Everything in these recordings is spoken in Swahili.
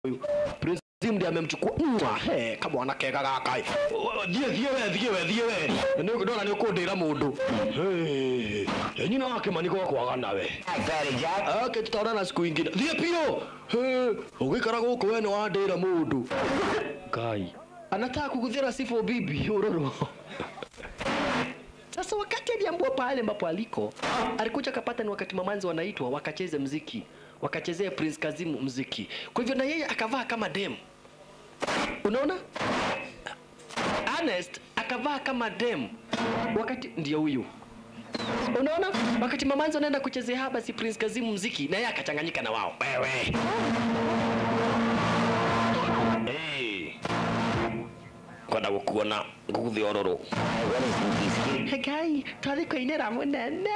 huyu Prince Kazim ndiye amemchukua mwa he kama wana kega gaka thie thie we thie we thie we nä ndona nä å kå ndä ra må ndå nyina wake maniko wakwaga nawe Fatty Jack. ake tutaonana siku ingine thie pio å gä kara gå kå we nä wandä ra må ndå ngai anataka kukuthira sifo bibi uroro sasa wakati aliambua pale ambapo aliko alikuja akapata ni wakati mamanzi wanaitwa wakacheze mziki wakachezea prince kazimu mziki kwa hivyo na yeye akavaa kama dem unaona Ernest akavaa kama dem wakati ndio huyu unaona wakati mamanzi wanaenda kuchezea haba si prince kazimu mziki na yeye akachanganyika na wao wewe hey. kwenda gukuona nguthi ororo What is Spooky Ski? Ngai, twathiĩ kũinĩra mũnene.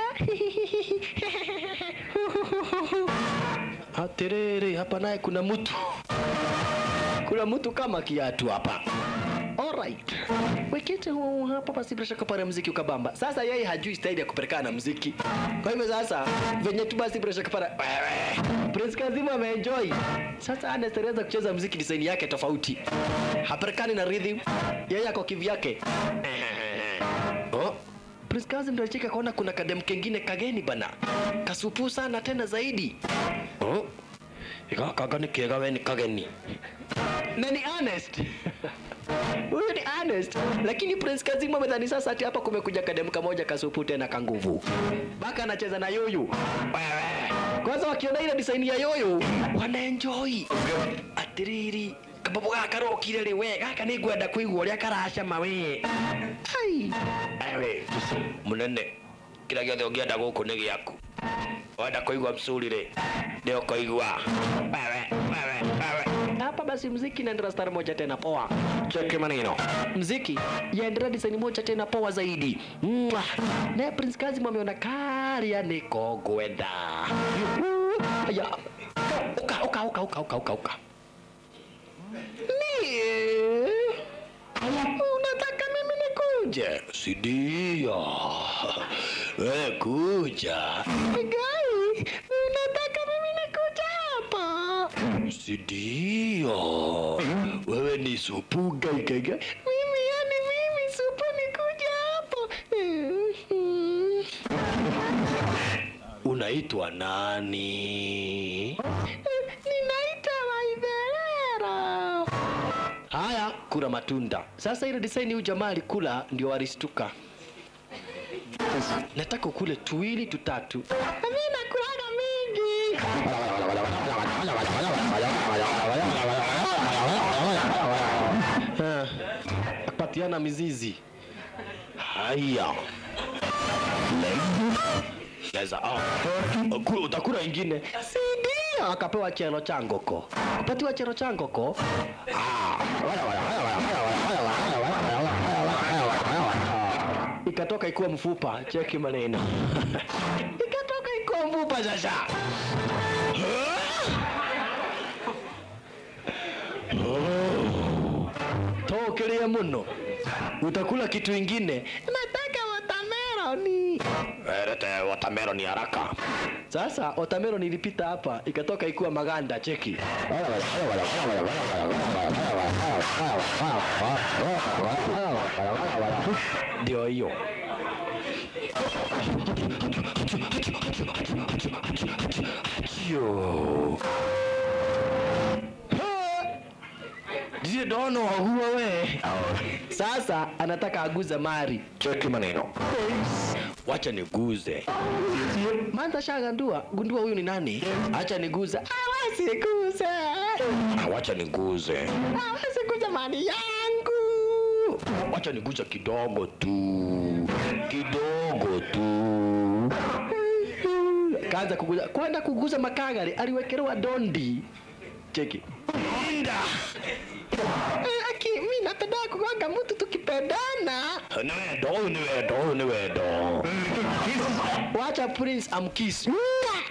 Atiriri, hapa naye kuna mtu, kuna mtu kama kiatu hapa. Alright. Wekete huu hapa basi bila shaka pale mziki ukabamba. Sasa yeye hajui staili ya kupelekana na mziki. Kwa hivyo sasa venye tu basi bila shaka pale wewe. Prince Kazima ameenjoy. Sasa Ernest alianza kucheza mziki design yake tofauti. Hapelekani na rhythm. Yeye ako kivyake. Oh. Prince Kazim ndio alicheka kaona kuna kadem kengine kageni bana. Kasupu sana tena zaidi. Oh. Ika kaga ni kega we ni kageni. Na ni Ernest. Huyu ni Ernest. Lakini Prince Kazim amedhani sasa ati hapa kumekuja kadem kamoja kasupu tena kanguvu. Baka anacheza na yoyo. Wewe. Kwanza wakiona ile design ya yoyo wanaenjoy. Atiriri kababu gaka rokire rĩ we gaka nĩ ngwenda kũigua ũrĩa karacama we ai ewe mũnene kĩrĩa gĩothe ũngĩenda gũkũ nĩ gĩaku wenda kũigua msuri rĩ nĩ ũkũigua wewe wewe wewe hapa basi mziki inaendelea stari moja tena poa cheki maneno mziki yaendelea design moja tena poa zaidi Mwah. naye prince kazim ameona karia niko ngwenda aya uka uka uka uka uka uka uka Nie. Unataka mimi nikuje? Si ndio. Wewe kuja. Gai, unataka mimi nikuje hapa? Si ndio. Wewe ni supu gai gai gai. Mimi yani mimi supu nikuja hapo. Unaitwa nani? Ninaitwa Waidherero. Haya, kula matunda. Sasa ile design huyu jamaa alikula ndio walistuka. Nataka ukule tuwili tutatu. Mimi nakulaga mingi. Ah, Patiana mizizi. Haya. Leza. Ah. Kula utakula ingine. Si ndio? Akapewa chelo changoko. Kupatiwa chelo changoko. ikatoka ikuwa mfupa cheki maneno ikatoka ikuwa mfupa sasa tokeria muno utakula kitu ingine nataka watameroni lete watameroni haraka sasa watameroni ilipita hapa ikatoka ikuwa maganda cheki ndio hiyo Yo. Ndiye dono wahua we. Sasa anataka aguze mari. Cheki maneno. Wacha niguze. Manza shagandua, gundua huyu ni nani? Acha niguze. Hawezi guze. Wacha niguze. Hawezi guze mali yangu. Wacha niguze kidogo tu. Kidogo tu. Kaanza kuguza. Kwenda kuguza makagari aliwekelewa dondi. Cheki. Inda. Eh, Aki, mi napenda kugonga mtu tukipendana. Ni wendo, huyu ni wendo, huyu ni wendo. Wacha Prince amkiss.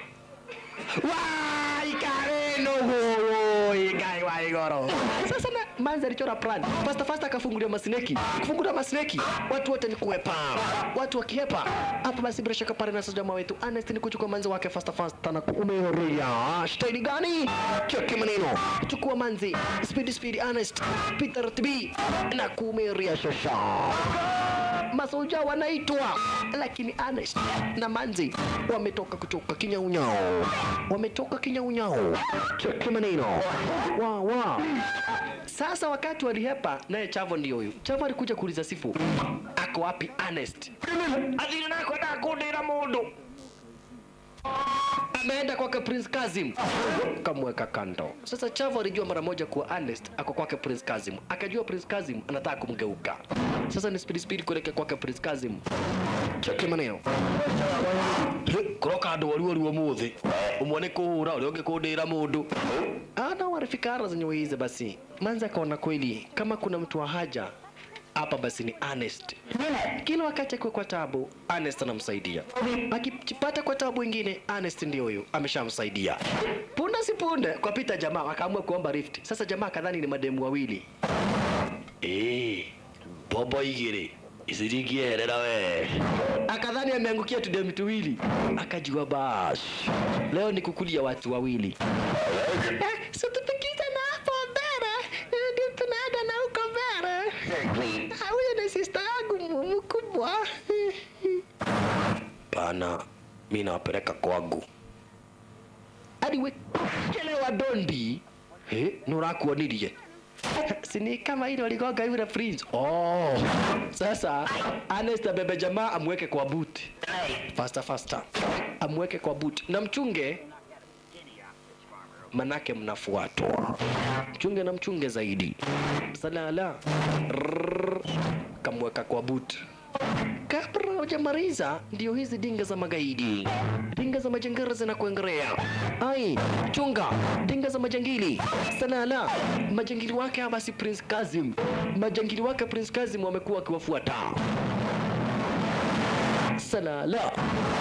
Wai kareno gogo, igai wai goro. Sasa na manzi alichora plan fasta fasta akafungulia masineki kufungulia masineki watu wote ni kuhepa watu wakihepa hapa basi bila shaka pale na sasa jamaa wetu Ernest ni kuchukua manzi wake fasta fasta na kuumeria staili gani cheki maneno chukua manzi speed speed Ernest Peter TB na kuumeria shasha masoja wanaitwa lakini Ernest na Manzi wametoka kutoka kinyaunyao, wametoka kinyaunyao. Cheki maneno wa wa. Sasa wakati walihepa, naye Chavo ndio huyu. Chavo alikuja kuuliza Sifu, ako wapi Ernest? Athiri nako ndakundira mundu ameenda kwake Prince Kazim, kamweka kando. Sasa Chavo alijua mara moja kuwa Ernest ako kwake Prince Kazim, akajua Prince Kazim anataka kumgeuka. Sasa ni speed speed kuelekea kwake Prince Kazim. Cheki maneno kuroka andu wari wari umuthi umwe ni kuhura uria ungi kundira mundu ana warifika ara zenye wize basi manza akaona kweli kama kuna mtu wa haja hapa basi ni Ernest. Kila wakati akiwa kwa tabu, Ernest anamsaidia. Akipata kwa tabu ingine, Ernest ndio huyu ameshamsaidia. Punde si punde kwa pita jamaa akaamua kuomba rift. Sasa jamaa kadhani ni mademu wawili. Eh, bobo igiri isirikierera we akadhani ameangukia tudemu tuwili akajua bas leo ni kukulia watu wawili eh, situpikiza na hapo mbele eh, ndio tunaenda na huko mbele Exactly. Ah, huyo ni sista yangu mu- mkubwa pana mi nawapeleka kwangu hadi we chelewa dondi eh, nurakuonirie sini kama ile waligonga yule prince oh sasa Ernest abebe jamaa amweke kwa boot faster faster amweke kwa boot na mchunge manake mnafuatwa mchunge na mchunge zaidi salala Rrrr. kamweka kwa boot kabla hujamaliza ndio hizi dinga za magaidi dinga za majangili zinakuengerea ai chunga dinga za majangili salala majangili wake hapa si prince kazim majangili wake prince kazim wamekuwa wakiwafuata salala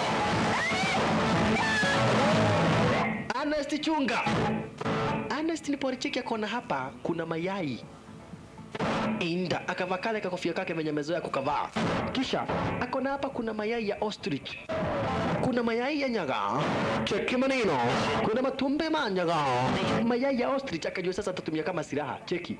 Ernest chunga Ernest nipo alicheki akona hapa kuna mayai inda akavaa kale kakofia kake venye amezoea kukavaa kisha akona hapa kuna mayai ya ostrich kuna mayai ya nyaga cheki maneno kuna matumbe ma nyaga mayai ya ostrich akajua sasa atatumia kama silaha cheki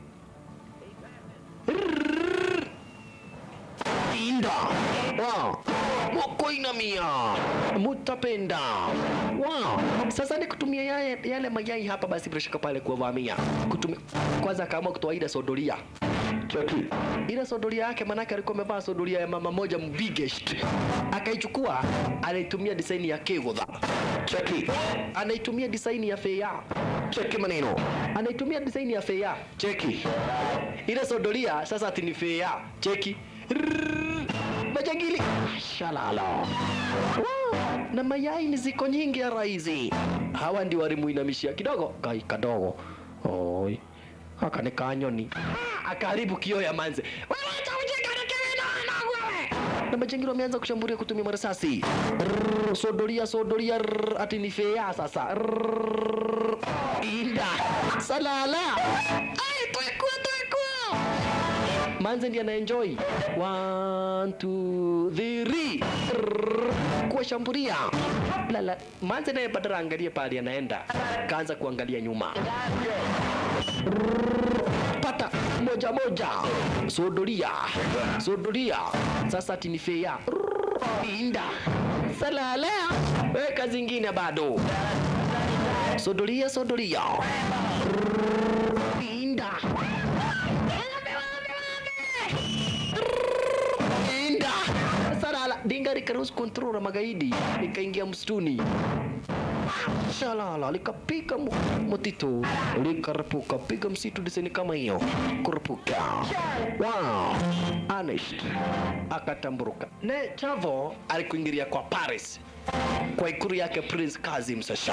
Rrrr. inda wow. mokoinamia mutapenda wow. sasa ni kutumia yale, yale mayai hapa basi bila shaka pale kuwavamia kutumia kwanza akaamua kutoa ile sodoria cheki ile sodoria yake manake alikuwa amevaa sodoria ya mama moja mbigest akaichukua anaitumia design ya kegotha cheki anaitumia design ya feya cheki maneno anaitumia design ya feya cheki ile sodoria sasa ati ni feya cheki Rrrr. majangili shalala Wow. na mayai ni ziko nyingi ya raizi hawa ndio walimuinamishia kidogo kai kadogo oi aka ni kanyoni akaharibu kio ya manze Wewe acha ujinga na kelele na wewe. na majangili wameanza kushambulia kutumia marasasi Rrrr, sodoria sodoria rrrr, ati ni fea sasa Rrrr, inda salala ai twekua twekua manze ndiye anaenjoy One, two, three. Rrrr. kuwashambulia lala manze naye badala angalie pale anaenda kaanza kuangalia nyuma Rrrr. pata moja moja sodoria sodoria sasa tinifea inda salala weka zingine bado sodoria sodoria Rrrr. inda Inda. Salala. Dinga likaruhusu control la magaidi likaingia msituni. Shalala likapiga mu- mtitu likarepuka piga msitu diseni kama hiyo kurepuka. Wow. Ernest akatamburuka. Ne Chavo alikuingilia kwa Paris kwa ikuru yake Prince Kazim sasa.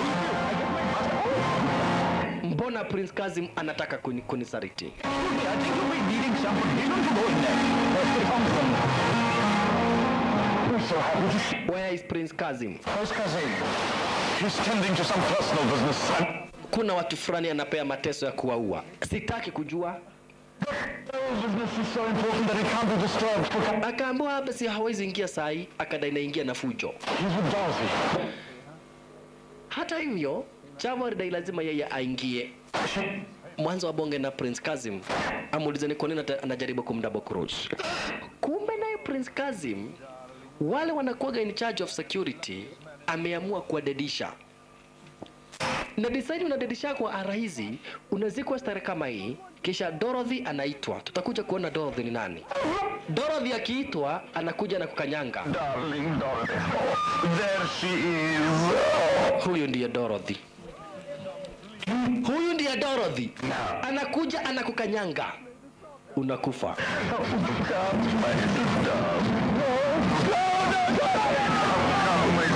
Mbona Prince Kazim anataka kuni, kunisariti? I think you'll be needing someone. He's not going there. Let's get on with them now. We're so happy to see Where is Prince Kazim? Where's Kazim? He's tending to some personal business, son. kuna watu fulani anapea mateso ya kuwaua sitaki kujua The business is so important that it can't be disturbed for... akaambiwa hapa si hawezi ingia sahi akadai naingia na fujo He's with Darcy. hata hivyo chama alidai lazima yeye aingie mwanzo wa bonge na prince kazim amuuliza ni kwa nini ata- anajaribu kumdouble cross kumbe naye prince kazim wale wanakuwaga in charge of security ameamua kuwadedisha na design unadedisha kwa araizi unazikwa stare kama hii kisha dorothy anaitwa tutakuja kuona dorothy ni nani dorothy akiitwa anakuja na kukanyanga Darling Dorothy. There she is. huyu ndiye dorothy huyu ndiye dorothy anakuja anakukanyanga unakufa Come, my sister. No, no, no, no. Come, my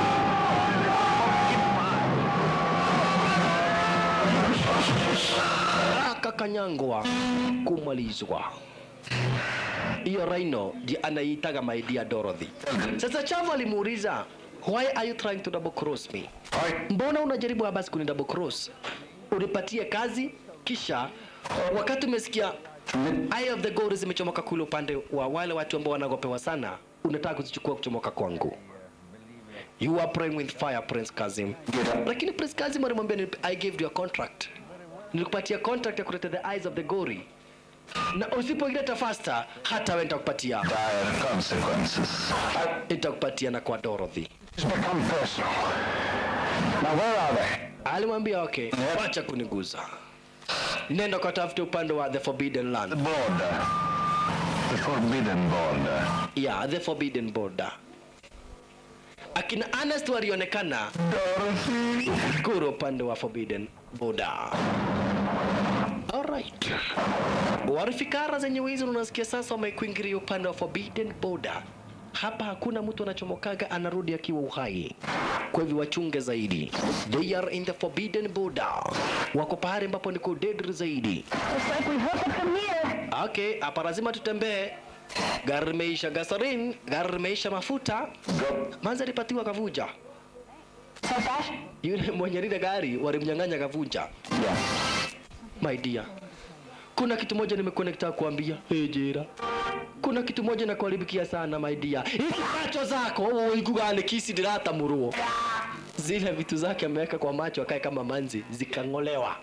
akakanyangwa kumalizwa hiyo Rhino ndiye anaitaga my dear Dorothy. Sasa Chavo alimuuliza why are you trying to double cross me? Mbona unajaribu basi kuni double cross? Unipatie kazi kisha wakati umesikia Eye of the Gold zimechomoka kule upande wa wale watu ambao wanagopewa sana, unataka kuzichukua kuchomoka kwangu. You are praying with fire Prince Kazim. Lakini Prince Kazim alimwambia "Nilip- I gave you a contract. Nilikupatia contract ya kuleta the eyes of the gory. Na usipoileta faster hata wewe nitakupatia. Dire consequences. Nitakupatia na kwa Dorothy. It's become personal. Now, where are they? Alimwambia okay, wacha kuniguza. Nenda katafute upande wa the forbidden The land. border. The forbidden border. Yeah, the forbidden border. Akina Ernest walionekana Dorothy. kuro upande wa forbidden border. Alright. Warifikara zenye wizi unasikia sasa wamekuingilia upande wa forbidden border. Hapa hakuna mtu anachomokaga anarudi akiwa uhai. Kwa hivyo wachunge zaidi. They are in the forbidden border. Wako pahali ambapo niko deadly zaidi. Looks like we hook up from here. Okay, hapa lazima tutembee. Gari limeisha gasoline, gari limeisha mafuta. Manza alipatiwa kavuja. So fast? Yule mwenye lile gari walimnyang'anya kavuja. Yeah. My dear, kuna kitu moja nimekuwa nikitaka kuambia. Hey, Jera, kuna kitu moja nakuharibikia sana my dear. Hizi macho zako uigugane kisi dirata muruo. Zile vitu zake ameweka kwa macho akae kama manzi zikang'olewa.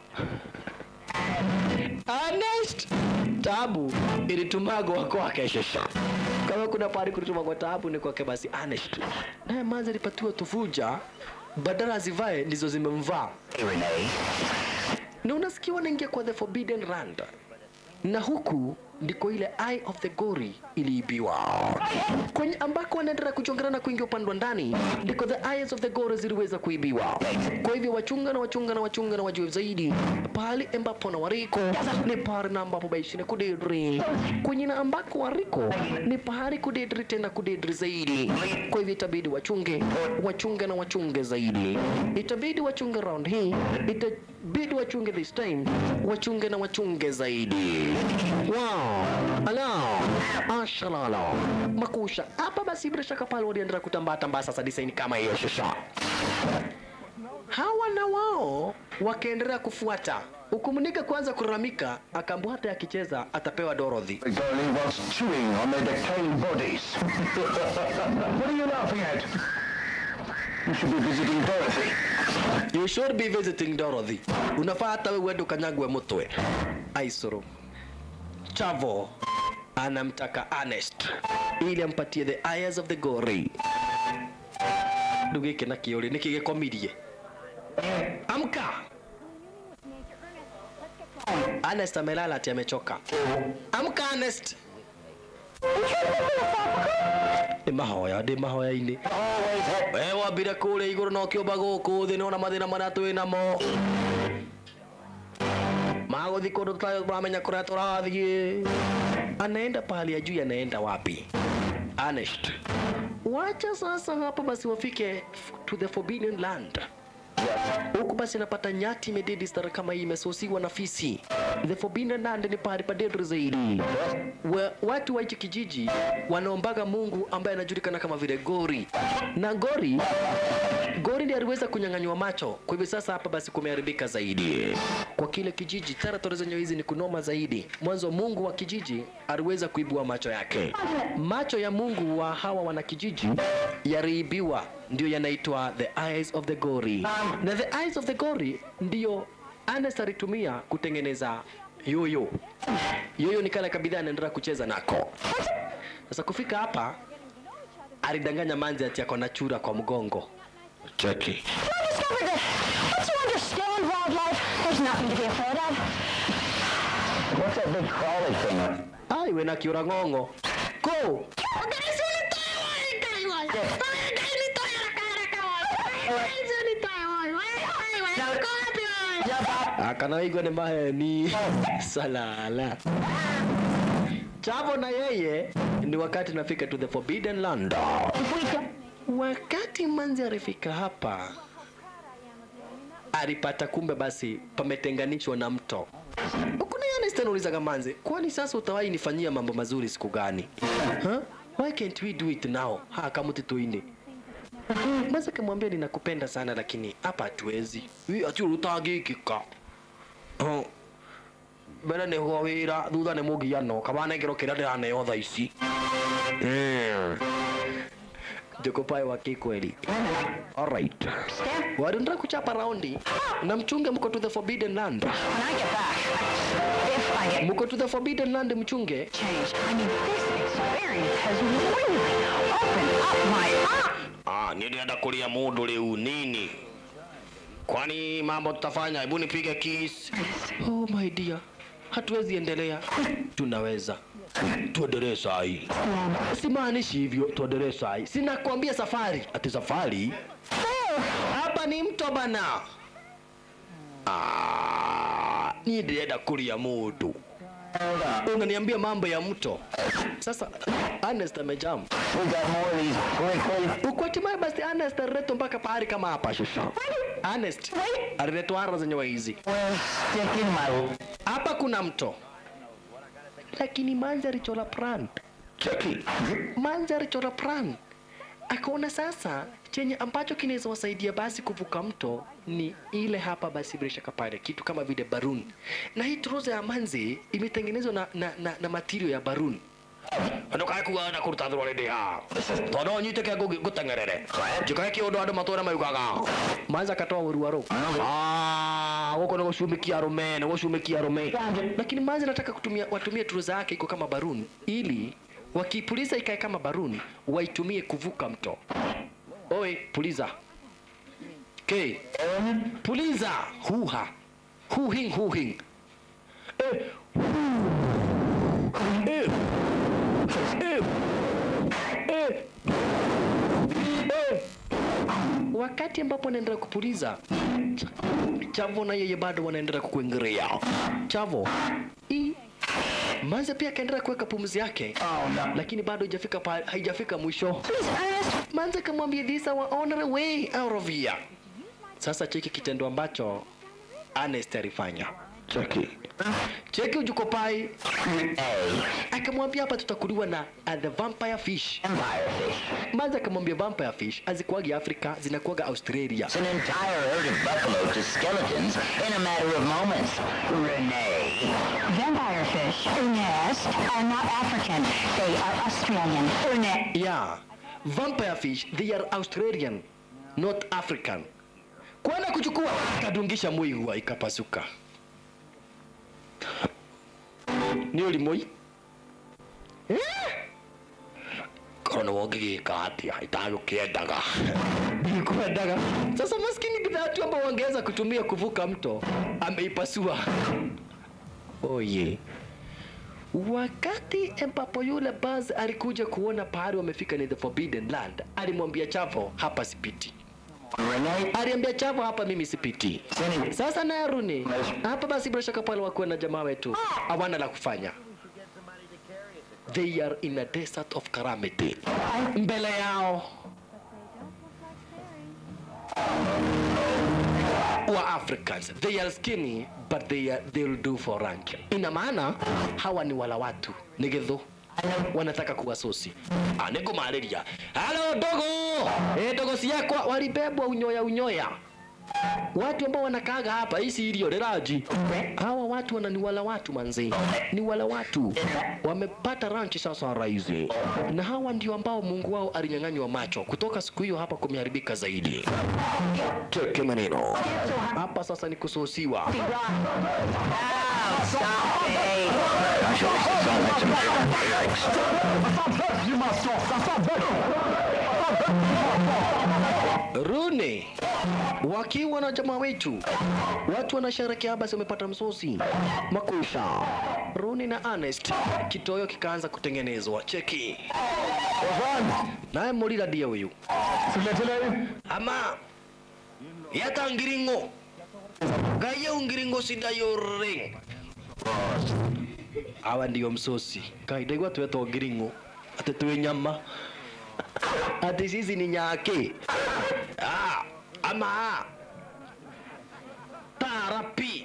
Honest, tabu ilitumagwa kwake shesha. Kama kuna pahali kulitumagwa tabu ni kwake basi honest. Naye manzi alipatiwa tufuja badala azivae ndizo zimemvaa Renee. na unasikia wanaingia kwa the forbidden land na huku ndiko ile eye of the gory iliibiwa kwenye ambako wanaendelea kuchongana na kuingia upande wa ndani ndiko the eyes of the gory ziliweza kuibiwa kwa hivyo wachunga na wachunga na wachunga na wajue zaidi pahali ambapo na wariko ni pahali na ambapo baishi na kudedri kwenye na ambako wariko ni pahali kudedri tena kudedri zaidi kwa hivyo itabidi wachunge wachunge na wachunge zaidi itabidi wachunge round hii itabidi wachunge this time wachunge na wachunge zaidi wow ala ashalala makusha hapa basi bila shaka pale waliendelea kutambaa tambaa sasa design kama hiyo shusha hawa na wao wakaendelea kufuata ukumunika kwanza kulalamika akaambua hata akicheza atapewa Dorothy The girlie was chewing on their decaying bodies. what are you laughing at? You should be visiting Dorothy. You should be visiting Dorothy. Unafaa hata wewe uende ukanyagwe mutwe. Aisoro. Chavo anamtaka Ernest ili ampatie the eyes of the gory. Ndugu gĩkĩ na kĩũrĩ nĩkĩ gĩkomirie? Amka! Ernest amelala ati amechoka. Amka Ernest! Nĩ mahoya, ndĩ mahoya-inĩ. we wambire kũrĩa igũrũ no kĩũmba gũkũ thĩ nĩwona mathĩna marĩa twĩ namo magũthi kũndũ tũramenya kũrĩa tũrathiĩ anaenda pahali ajui anaenda wapi Ernest. wacha sasa hapa basi wafike f- to the forbidden land huku basi anapata nyati imededi stara kama hii imesosiwa na fisi the forbidden land ni pahali padedri zaidi Wa, watu wa hichi kijiji wanaombaga mungu ambaye anajulikana kama vile gori na gori Gorindi aliweza kunyang'anywa macho, kwa hivyo sasa hapa basi kumeharibika zaidi kwa kile kijiji. Territory zenyewe hizi ni kunoma zaidi. Mwanzo Mungu wa kijiji aliweza kuibua macho yake. Macho ya Mungu wa hawa wanakijiji yaliibiwa, ndio yanaitwa the eyes of the gori, na the eyes of the gori ndio Anes alitumia kutengeneza yoyo. Yoyo ni kale kabidhaa anaendelea kucheza nako. Sasa kufika hapa alidanganya manzi ati ako na chura kwa mgongo. Cheki. I discovered that once you understand wildlife, there's nothing to be afraid of. What's that big crawly thing? Ai, we na kiura ng'ong'o. Go. akanaigwa ni maheni salala chavo na yeye ni wakati nafika to the forbidden land wakati manzi alifika hapa alipata kumbe basi pametenganishwa na mto kuna yanestaulizaga manzi kwani sasa utawahi nifanyia mambo mazuri siku gani huh? why can't we do it now ha kamuti tuine Mwanza kamwambia ninakupenda sana lakini hapa hatuwezi. Hii ati rutangikika. Oh. Mbere nĩ ho wĩra thutha nĩ mũgiano kabana ngero kĩrĩa ndĩraneo tha ici Mm. Jokopae wa kikweli. Alright. Wadunda kuchapa raundi na mchunge mko to the forbidden land. When I get back, if I get Mko to the forbidden land mchunge. changed, I mean, this experience has really opened up my eyes. Ah, nilienda kulia mundu leo nini? Kwani mambo tutafanya? Hebu nipige kiss. Oh my dear. Hatuwezi endelea. Tunaweza. Tuendelee sahi. Simaanishi hivyo, tuendelee sahi. Sinakwambia safari. Ati safari? Hapa ni mto bana. Ah, ni nilienda kulia mundu. Unaniambia mambo ya mto. Sasa Ernest amejam. We got more of these prickly. Ukwatimaye basi Ernest aliletwa mpaka pahali kama hapa shusha. Ernest aliletwa ara zenye hizi. Well, stick in my... Hapa kuna mto. Lakini Manzi alichora plan. Chucky. Manzi alichora plan. Akaona sasa chenye ambacho kinaweza wasaidia basi kuvuka mto ni ile hapa basi bila shaka pale kitu kama vile baruni. Na hii trouser ya Manzi imetengenezwa na, na, na, na material ya baruni. ndukae kuga na kuruta thurwa rĩndĩ ha tondũ nyitĩke ngũteng'erere njĩkae kĩũndũ andũ matũũre maugaga manza akatoa ũrua rũu Ah, gũkũ nĩ gũcumĩkia arũme nĩ gũcumĩkia arũme lakini manzi nataka kutumia watumie turuza yake iko kama baruni ili wakipuliza ikae kama baruni waitumie kuvuka mto oe puliza ke puliza huha huhing huhing eh. Eh. Eh. Eh. Eh. wakati ambapo anaendelea kupuliza Ch- chavo na yeye bado wanaendelea kukuingiria chavo i manze pia akaendelea kuweka pumzi yake lakini bado haijafika pa- haijafika mwisho Please, Ernest, manze akamwambia this our honor way out of here sasa cheki kitendo ambacho Ernest alifanya Chucky. cheki ujukopai akamwambia hapa tutakuliwa na uh, the vampire fish Empire fish. manze akamwambia vampire fish hazikuwagi afrika zinakuwaga australia It's an entire herd of buffalo to skeletons in a matter of moments. Renee. vampire fish, Ernest, are not African. They are Australian. Ernest. yeah vampire fish they are australian not african kwenda kuchukua kadungisha muigua ikapasuka ni ulimoi korwo nä wongä gä ka atä a itagå kä endaga ndikwendaga sasa maskini bidhaa tu ambao wangeweza kutumia kuvuka mto ameipasua oye wakati ambapo yule Buzz alikuja kuona pahali wamefika ni the forbidden land alimwambia chavo hapa sipiti Renee. aliambia chavo hapa mimi sipiti Sini. sasa naye Runi hapa basi bila shaka pale wakuwa na jamaa wetu hawana la kufanya they are in a desert of calamity mbele yao wa Africans they are skinny but they are, they'll do for rank ina maana hawa ni wala watu ni githu wanataka kuwasusi anekumarĩria halo dogo e, dogo ciakwa walibebwa unyoya unyoya watu ambao wanakaaga hapa hisi ilio leraji hawa watu wananiwala watu manzi ni wala watu wamepata ranchi sasa raizi na hawa ndio ambao mungu wao alinyang'anywa macho kutoka siku hiyo hapa kumeharibika zaidi teke maneno hapa sasa ni kususiwa I shall also let some Thanks. You must stop. Rune wakiwa na jamaa wetu, watu wanasherekea, basi wamepata msosi makusha. Rune na Ernest, kitoyo kikaanza kutengenezwa. Cheki naye Mulira ndiye huyu ama yata ngiringo gaye ungiringo sidayore awa ndio msosi kaidegwa twetwo ngiringo ati twi nyama ati sisi ni nyake ah, ama tarapi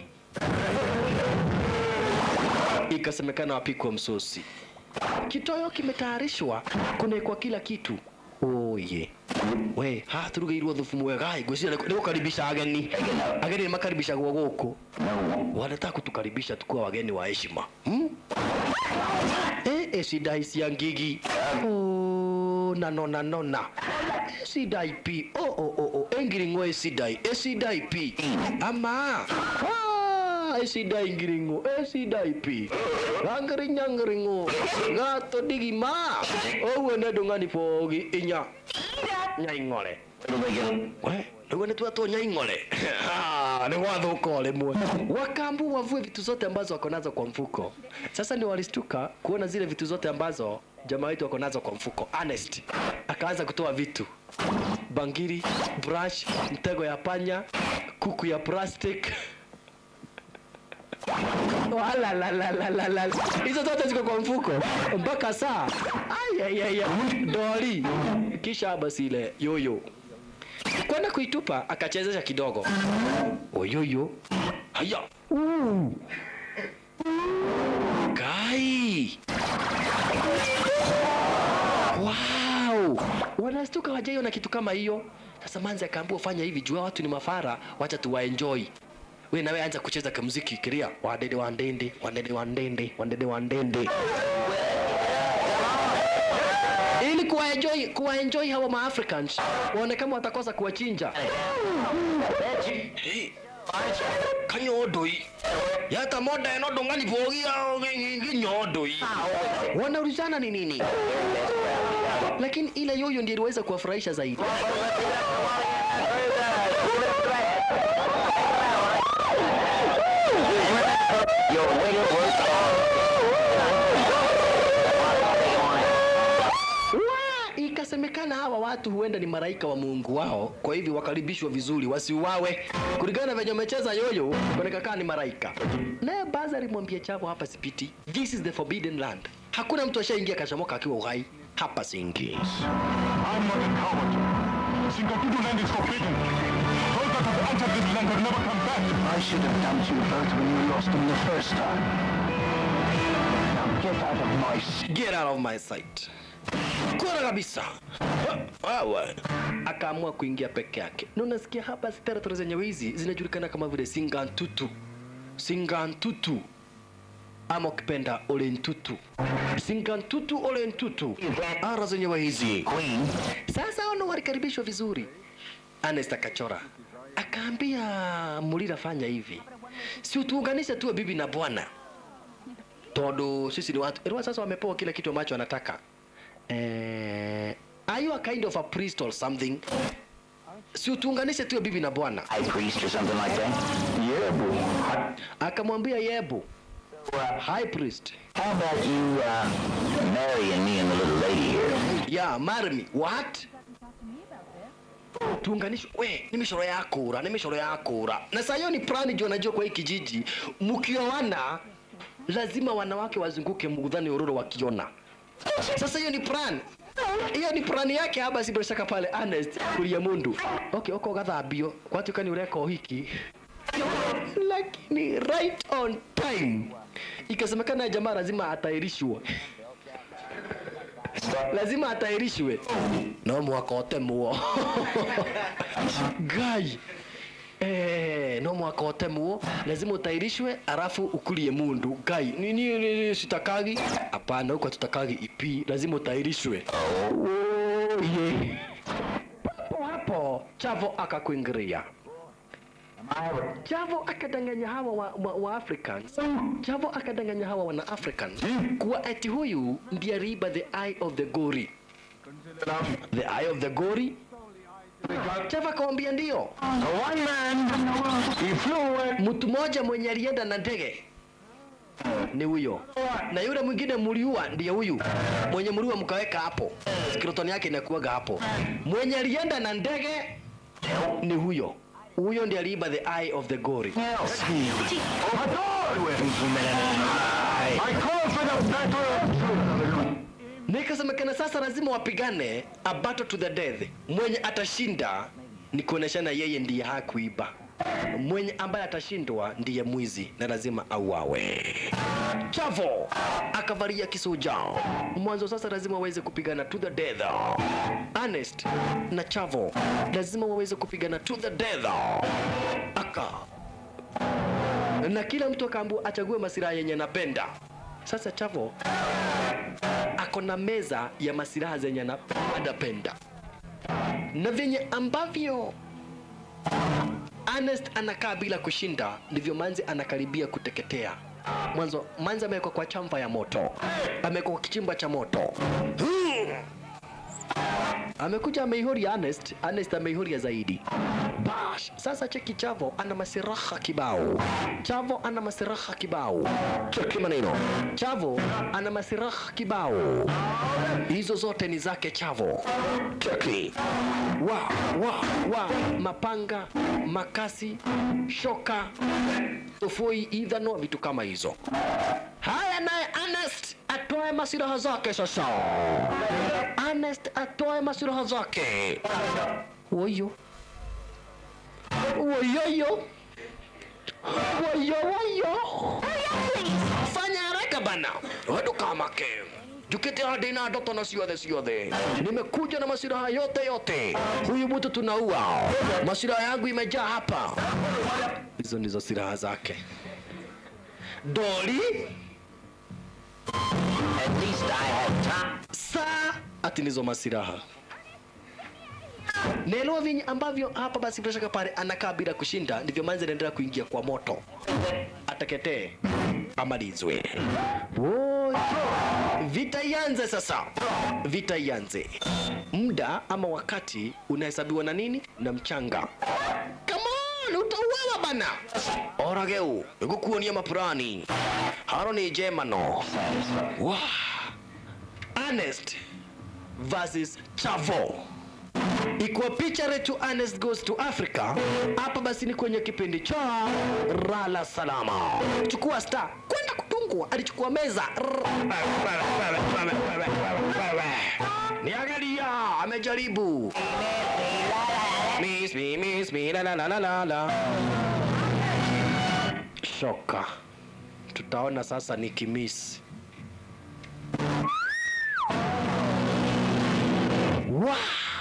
ikasemekana wapikwa msosi kitoyo kimetayarishwa kunekwa kila kitu oye we haha turugeirwo thubu mwega ngwiciria nĩ gũkaribisha ageni ageni nĩ makaribishagwo gũkũ wanataka kutukaribisha tukuwa wageni wa heshima hmm? eh, eh, sidai cia ngigi oh, na nona nona sidai pi oh, oh, oh, oh. engiring'o esidai esidai pi ama Ah, esidai ngiring'o esidai pi gangirinyang'iring'o gato digima oguo nĩ ndũng'ani bogi inya nyaing'ore we nĩguo nĩ twatwo nyaing'ore Ah, nĩ gwathũka o rĩmwe wakambu wavue vitu zote ambazo wako nazo kwa mfuko sasa ndio walistuka kuona zile vitu zote ambazo jamaa wetu wako nazo kwa mfuko honest akaanza kutoa vitu bangiri brush mtego ya panya kuku ya plastic Wala, la, la, la, la, la. hizo zote ziko kwa mfuko mpaka saa ayayaya doli kisha basi ile yoyo kwenda kuitupa akachezesha kidogo oyoyo haya kai wow wanastuka wajaiona kitu kama hiyo sasa manzi akaambiwa fanya hivi jua watu ni mafara wacha tuwaenjoy we nawe anza kucheza kamuziki kiria wadede wandende wandede wandende wandede wandende ili kuwaenjoy kuwaenjoy hawa maafricans waone kama watakosa kuwachinja Hey, kanyodoi yata moda eno dongani bogia nyodoi wanaulizana ni nini lakini ile yoyo ndiyo iliweza kuwafurahisha zaidi Wa, ikasemekana hawa watu huenda ni maraika wa Mungu wao, kwa hivyo wakaribishwa vizuri, wasiuawe. Kulingana na venye wamecheza yoyo, wanakaa ni maraika. Naye Baza alimwambia Chavo, hapa sipiti, this is the forbidden land. Hakuna mtu ashaingia kashamoka akiwa uhai, hapa siingi. I'm not a coward. Singapore land is forbidden. Those that have entered this land have never come back. I should have dumped you both when you lost them the first time. Now get out of my sight. Get out of my sight. Kura kabisa. Wawa. Akaamua kuingia peke yake. Na unasikia hapa territory zenye wizi zinajulikana kama vile Singantutu. Singantutu. Ama ukipenda Olentutu. Singantutu Olentutu. Ara zenye wizi. Queen. Sasa ono walikaribishwa vizuri. Ernest akachora. Akaambia Mulira fanya hivi. Si utuunganishe tuwe bibi na bwana. Todo sisi ni watu. Erwa sasa wamepewa kila kitu ambacho wanataka. Eh, are you a kind of a priest or something? Si utuunganishe tuwe bibi na bwana. High priest or something like that? Yeah, boy. Akamwambia Yebu, high priest. How about you, uh, marrying me and the little lady here? Yeah, marry me. What? tuunganishwe we ni mishoro ya kura ni mishoro ya kura na saa hiyo ni plani juu najua kwa hii kijiji mkioana lazima wanawake wazunguke mgudhani ururo wakiona sasa hiyo ni plan hiyo ni plani yake haba si bila shaka pale honest kulia mundu okay oko gathambio kwatuka ni ureka uhiki lakini right on time ikasemekana jamaa lazima atairishwa lazima atairishwe no mwaka otemwo ngai Eh, no mwaka otemwo lazima utairishwe alafu ukulie mundu ngai nini nini sitakagi hapana huko tutakagi ipi lazima utairishwe oh, yeah. hapo hapo chavo akakuingiria Chavo akadanganya hawa wa, wa, wa Africans. Chavo akadanganya hawa wana Africans kuwa eti huyu ndiye aliiba the eye of the gori. The eye of the gori. Chavo akamwambia ndio. One man, he flew away. Mtu mmoja mwenye alienda na ndege ni huyo, na yule mwingine mliua ndiye huyu mwenye mliua mkaweka hapo, skeleton yake inakuwaga hapo. Mwenye alienda na ndege ni huyo, huyo ndiye aliiba the eye of the gori. I call for the battle. Nikasemekana sasa lazima wapigane a battle to the death. Mwenye atashinda ni kuoneshana yeye ndiye hakuiba. Mwenye ambaye atashindwa ndiye mwizi na lazima auawe. Chavo akavalia kisuja. Mwanzo sasa lazima waweze kupigana to the death. Ernest na Chavo lazima waweze kupigana to the death. Aka na kila mtu akaambiwa achague masilaha yenye napenda. Sasa Chavo ako na meza ya masilaha zenye ana- anapenda na vyenye ambavyo Ernest anakaa bila kushinda, ndivyo Manzi anakaribia kuteketea. Mwanzo Manzi amewekwa kwa chamva ya moto, amewekwa kwa kichimba cha moto. Amekuja ameihuria Ernest, Ernest ameihuria zaidi. Bash. Sasa cheki Chavo ana masiraha kibao. Chavo ana masiraha kibao. Cheki maneno. Chavo ana masiraha kibao. Hizo zote ni zake Chavo. Cheki. Wa wa wa mapanga, makasi, shoka, tofoi, idhano, vitu kama hizo. Haya naye Ernest atoe masiraha zake sasa. Ernest atoe masiraha zake. Woyo. Woyoyo. Woyo woyo. Fanya haraka bana. Wadu kama ke. Jukete hadi na ndoto na ciothe ciothe. Nimekuja na masiraha yote yote. Huyu mtu tunaua. Masiraha yangu imejaa hapa. Hizo ndizo silaha zake. Doli. At least I have time. Saa ati ndizo masiraha. Naelewa vinyi ambavyo hapa basi bila shaka pale anakaa bila kushinda, ndivyo Manzi anaendelea kuingia kwa moto, ateketee amalizwe. Woi, vita ianze sasa, vita ianze. Muda ama wakati unahesabiwa na nini? Na mchanga. Come on, utauawa bana. Orageu, igukuonia mapurani. Haro ni jemano. Wow. Ernest versus Chavo. Ikuwa picha letu Ernest goes to Africa. Hapa basi ni kwenye kipindi cha Rala Salama. Chukua star kwenda kutungwa, alichukua meza. Niangalia, amejaribu. Miss me, miss me, la la la la la la. Shoka. Tutaona sasa ni kimisi. Wa!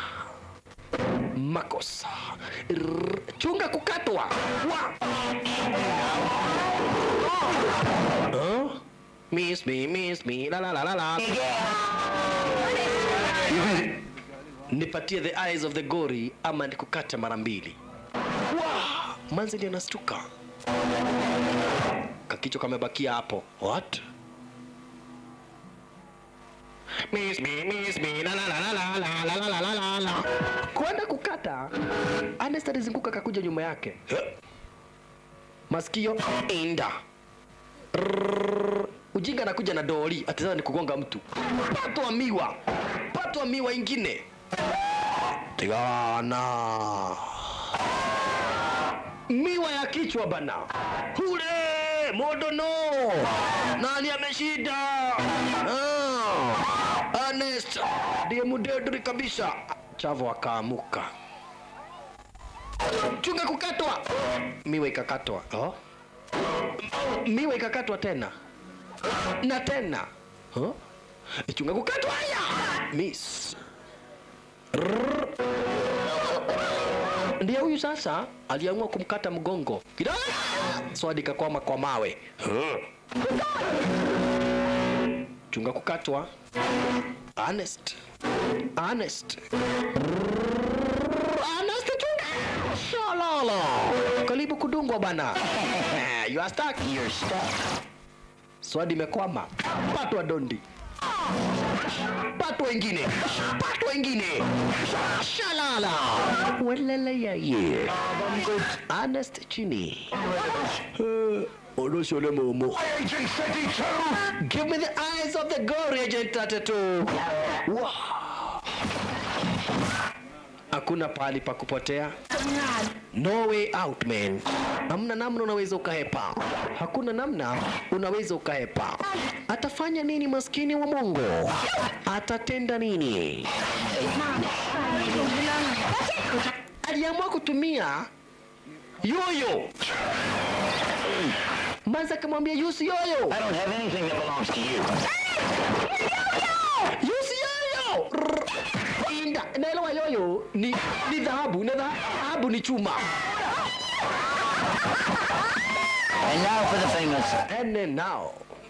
Makosa. Rrr, Chunga kukatwa. Wa! Huh? Miss me, miss me, la la la la la. Nipatie the eyes of the gori ama nikukate mara mbili. Wa! Manzi ndio nastuka. Kakicho kamebakia hapo. What? Miss me, miss me, la la la la la la la la la la la. Kwenda kukata, Ernest alizunguka kakuja nyuma yake. Masikio inda. Rrrr. Ujinga anakuja na doli, ati sasa ni kugonga mtu. Patwa miwa. Patwa miwa ingine. Tigana. Miwa ya kichwa bana. Hule modo no. Nani ameshinda? Ah. Ernest ndiye mudedri kabisa. Chavo akaamuka. Chunga kukatwa. Miwa ikakatwa. Oh? Miwa ikakatwa tena na tena. Huh? Chunga kukatwa haya. miss Rrrr. ndiye huyu sasa aliamua kumkata mgongo kidogo swadi kakwama kwa mawe Huh. chunga kukatwa honest honest honest chunga shalala karibu kudungwa bana you are stuck You're stuck. swadi imekwama patwa dondi patwa wengine patwa wengine shalala welele yaye honest chini onoshole momo Agent 32! Give me the eyes of the gory agent 32. Wow. Hakuna pahali pa kupotea. No way out man. Hamna namna unaweza ukahepa. Hakuna namna unaweza ukahepa. Atafanya nini maskini wa Mungu? Atatenda nini? Aliamua kutumia yoyo. Manza akamwambia yusi yoyo. I don't have anything that belongs to you. Yusi yoyo. Rrr. Inda, naelewa yoyo ni ni dhahabu, na dhahabu ni chuma. And now for the famous. And then now.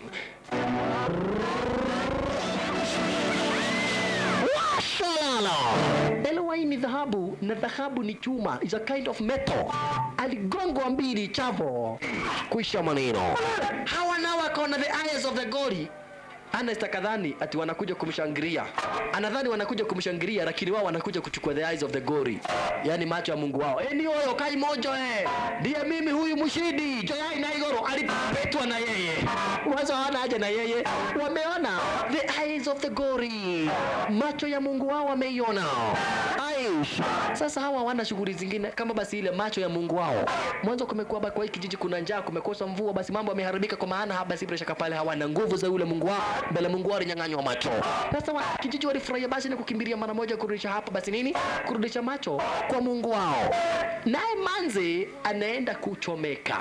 Washalala. Elewa hii ni dhahabu na dhahabu ni chuma. Is a kind of metal. Aligongwa mbili chavo. Kuisha maneno. Hawa nao wakaona the eyes of the gori. Ernest akadhani ati wanakuja kumshangilia. Anadhani wanakuja kumshangilia lakini wao wanakuja kuchukua the eyes of the glory. Yaani macho ya Mungu wao. Eh ni huyo kai mojo eh. Ndiye mimi huyu mshindi. Joyai na Igoro alipetwa na yeye. Wazo hawana haja na yeye. Wameona the eyes of the glory. Macho ya Mungu wao wameiona. Aish. Sasa hawa hawana shughuli zingine kama basi ile macho ya Mungu wao. Mwanzo kumekuwa ba- kwa hii kijiji kuna njaa, kumekosa mvua, basi mambo yameharibika kwa maana basi bila shaka pale hawana nguvu za yule Mungu wao. Mbele Mungu wao alinyang'anywa macho. Sasa wa, kijiji walifurahia basi na kukimbilia mara moja kurudisha hapa basi nini? Kurudisha macho kwa Mungu wao. Naye Manzi anaenda kuchomeka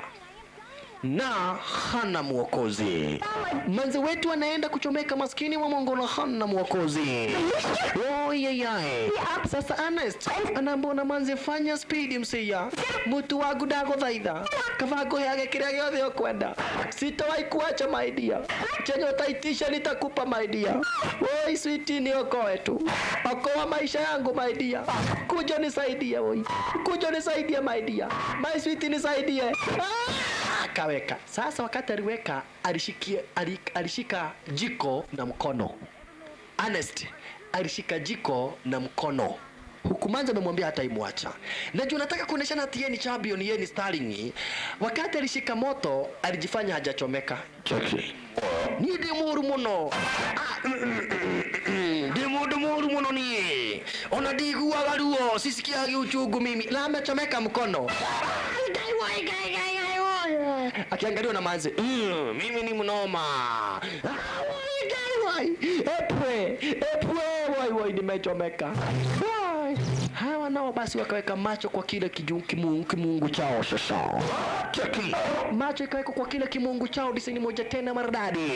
na hana mwokozi. Manzi wetu anaenda kuchomeka, maskini wa Mungu na hana mwokozi. Oyeyae. Sasa Ernest anambona manzi fanya speed msia mutu wagu ndaguthaitha kaba nguheage kiria giothe ukwenda sitawahi kuacha my dear chenye utaitisha nitakupa my dear oi switi ni okoe tu okoa maisha yangu my dear kuja nisaidie oi kuja nisaidie my dear my switi nisaidie ah! akaweka sasa wakati aliweka alishikia ali- alishika jiko na mkono Ernest alishika jiko na mkono huku Manzi amemwambia hata imwacha. Najua nataka kuoneshana ati yeye ni champion, yeye ni starling. Wakati alishika moto alijifanya hajachomeka. Cheki. Ni ndi muru muno. Ah, mm, mm, mm, mm, Ndi mundu muru muno nie. Ona ndiguaga ruo, sisikiagi uchungu mimi. Na amechomeka mkono. Ngai wai, ngai, ngai, ngai, wai. Akiangaliwa na Manzi. Mm, mimi ni mnoma. Ah, wai, ngai, wai. Epwe, epwe, wai, wai, nimechomeka. Wai. Hawa nao basi wakaweka macho kwa kile kiju- kimungu, kimungu chao sasa. Cheki. Macho ikawekwa kwa kile kimungu chao disini moja tena maridadi.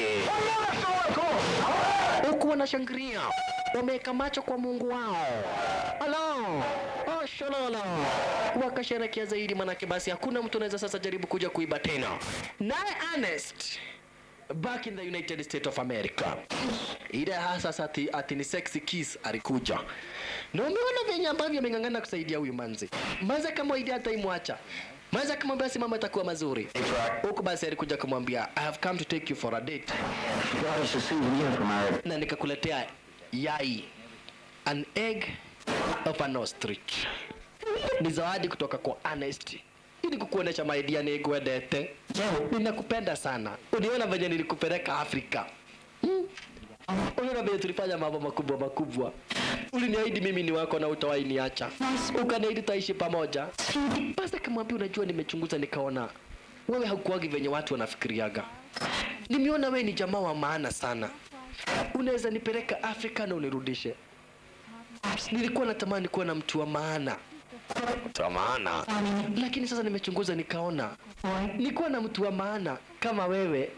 Huku wanashangilia. Wameweka macho kwa Mungu wao. Alo. Oh, shalala. Wakasherekea zaidi manake basi hakuna mtu anaweza sasa jaribu kuja kuiba tena. Naye Ernest back in the United States of America. Ile hasa ati, ati ni sexy kiss alikuja. Na umeona venye ambavyo ameng'ang'ana kusaidia huyu manzi. Manzi kama idea hata imwacha. Manzi akamwambia basi mambo yatakuwa mazuri. Huku basi alikuja kumwambia I have come to take you for a date. She brought us a souvenir from our Na nikakuletea yai. An egg of an ostrich. Ni zawadi kutoka kwa Ernest. Ili kukuonesha my dear nigwendete. Ninakupenda sana. Uliona venye nilikupeleka Afrika. Hmm? Uliona venye tulifanya mambo makubwa makubwa. Uliniahidi mimi ni wako na utawahi niacha. Ukaniahidi taishi pamoja. Basi akamwambia unajua, nimechunguza nikaona wewe haukuwagi venye watu wanafikiriaga. Nimeona wewe ni jamaa wa maana sana. Unaweza nipeleka Afrika na unirudishe. Nilikuwa natamani kuwa na mtu wa maana mtu wa maana, lakini sasa nimechunguza nikaona nikuwa na mtu wa maana kama wewe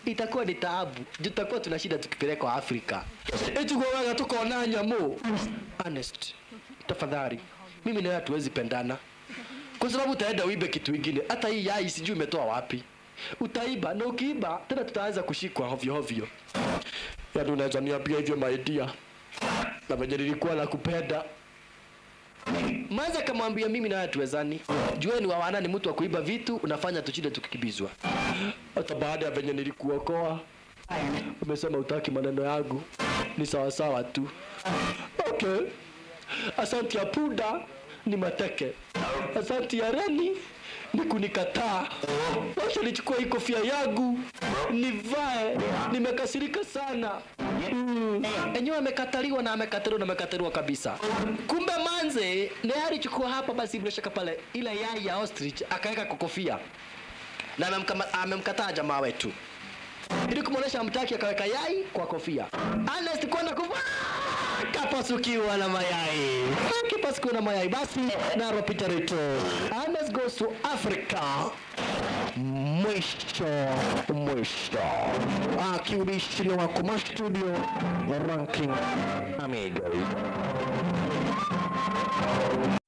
itakuwa ni taabu juu tutakuwa tuna shida tukipelekwa afrika etugowaga tukaona nyamu honest tafadhali mimi nawe hatuwezi pendana kwa sababu utaenda uibe kitu ingine hata hii yai sijui umetoa wapi utaiba na ukiiba tena tutaanza kushikwa hovyo hovyo yaani unaweza niambia hivyo maidia na venye nilikuwa na kupenda Maza kamwambia mimi nawe tuwezani. Jueni wawana ni mtu wa kuiba vitu, unafanya tushinde tukikibizwa. Hata baada ya venye nilikuokoa, umesema utaki maneno yangu, ni sawa sawa tu. Okay. Asanti ya punda ni mateke. Asanti ya reni ni kunikataa. Wacha nichukue hii kofia yangu nivae. Nimekasirika sana. Mm. Enyewe amekataliwa na amekataliwa na amekataliwa kabisa. Kumbe manze naye alichukua hapa basi bila shaka pale ile yai ya ostrich akaweka kwa kofia na amemkama- amemkataa jamaa wetu ili kumwonyesha mtaki akaweka yai kwa kofia. Honest kwenda kuva kapasukiwa na mayai kipasukiwa na mayai basi naro Peter Rito Honest goes to Africa mwisho mwisho akiubishiria wako ma studio ranking amigos